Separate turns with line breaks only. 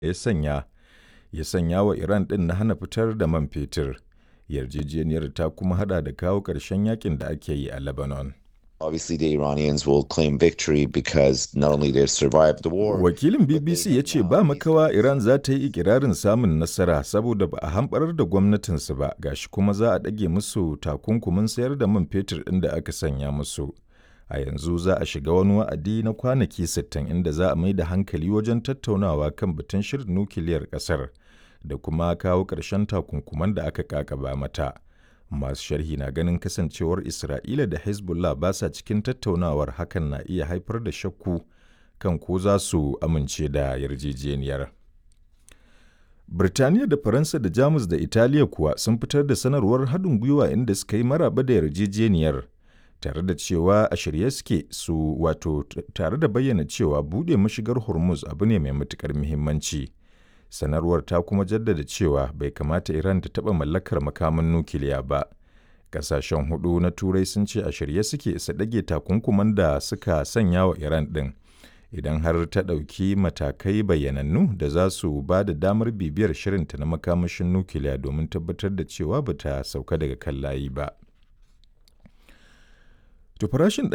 ya sanya ya sanya wa Iran ɗin na hana fitar da man fetur. Yarjejeniyar ta kuma hada da kawo ƙarshen yakin da ake yi a Lebanon.
Obviously, the Iranians will claim victory because not only they've survived the war.
Wakilin BBC ya ce ba makawa Iran za ta yi ikirarin samun nasara saboda ba a hamɓarar da gwamnatinsu ba gashi kuma za a ɗage musu takunkumin sayar da man fetur ɗin da aka sanya musu. A yanzu za a shiga wani wa'adi na kwanaki 60 inda za a mai da hankali wajen tattaunawa kan batun shirin nukiliyar ƙasar da kuma kawo ƙarshen takunkuman da aka kakaba mata. Masu sharhi na ganin kasancewar Isra'ila da Hezbollah ba sa cikin tattaunawar hakan na iya haifar da shakku kan ko za su amince da yarjejeniyar. Birtaniya da Faransa da Jamus da Italiya kuwa sun fitar da sanarwar haɗin gwiwa inda suka yi maraba da yarjejeniyar tare da cewa a shirye suke su wato tare da bayyana cewa buɗe mashigar Hormuz abu ne mai matuƙar muhimmanci. sanarwar ta kuma jaddada cewa bai kamata Iran ta taɓa mallakar makaman nukiliya ba. Ƙasashen hudu na Turai sun ce a shirye suke su ɗage takunkuman da suka sanya wa Iran ɗin. Idan har ta ɗauki matakai bayyanannu da za su ba da damar bibiyar shirinta na makamashin nukiliya domin tabbatar da cewa ba ta sauka daga kan layi ba. To farashin